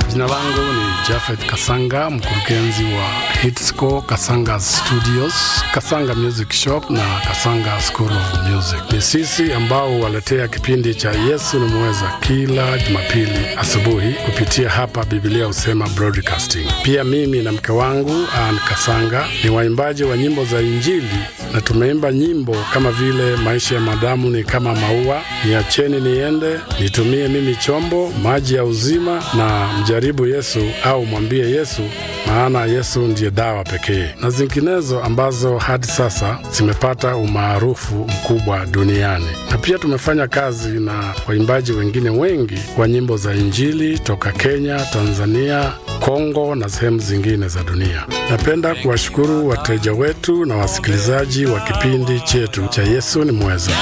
Jina langu ni Jafet Kasanga, mkurugenzi wa Hitsco Kasanga Studios, Kasanga Music Shop na Kasanga School of Music. Ni sisi ambao huwaletea kipindi cha Yesu ni Mweza kila Jumapili asubuhi kupitia hapa Biblia Husema Broadcasting. Pia mimi na mke wangu Ann Kasanga ni waimbaji wa nyimbo za Injili na tumeimba nyimbo kama vile maisha ya madamu ni kama maua, niacheni niende, nitumie mimi chombo, maji ya uzima na mjaribu Yesu au mwambie Yesu, maana Yesu ndiye dawa pekee, na zinginezo ambazo hadi sasa zimepata umaarufu mkubwa duniani. Na pia tumefanya kazi na waimbaji wengine wengi wa nyimbo za Injili toka Kenya, Tanzania, Kongo na sehemu zingine za dunia. Napenda kuwashukuru wateja wetu na wasikilizaji wa kipindi chetu cha Yesu ni Mweza.